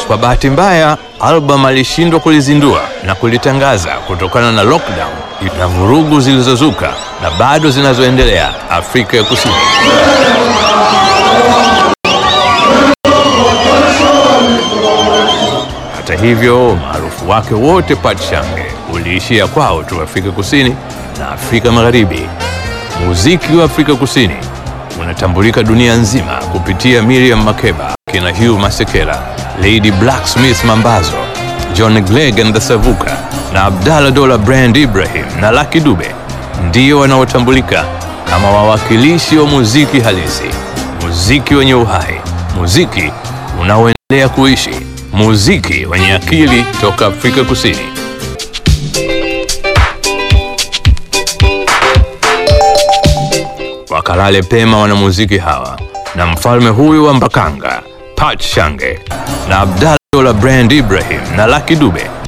Kwa bahati mbaya, album alishindwa kulizindua na kulitangaza kutokana na lockdown na vurugu zilizozuka na bado zinazoendelea Afrika ya Kusini. Hata hivyo, umaarufu wake wote Pachange uliishia kwao tu Afrika Kusini na Afrika Magharibi. Muziki wa Afrika Kusini unatambulika dunia nzima kupitia Miriam Makeba, kina Hugh Masekela, Lady Blacksmith Mambazo, John Clegg and the Savuka na Abdallah Dola Brand Ibrahim na Lucky Dube ndio wanaotambulika kama wawakilishi wa muziki halisi, muziki wenye uhai, muziki unaoendelea kuishi, muziki wenye akili toka Afrika Kusini. Wakalale pema wanamuziki hawa na mfalme huyu wa Mbakanga Pat Shange na Abdallah Dola Brand Ibrahim na Lucky Dube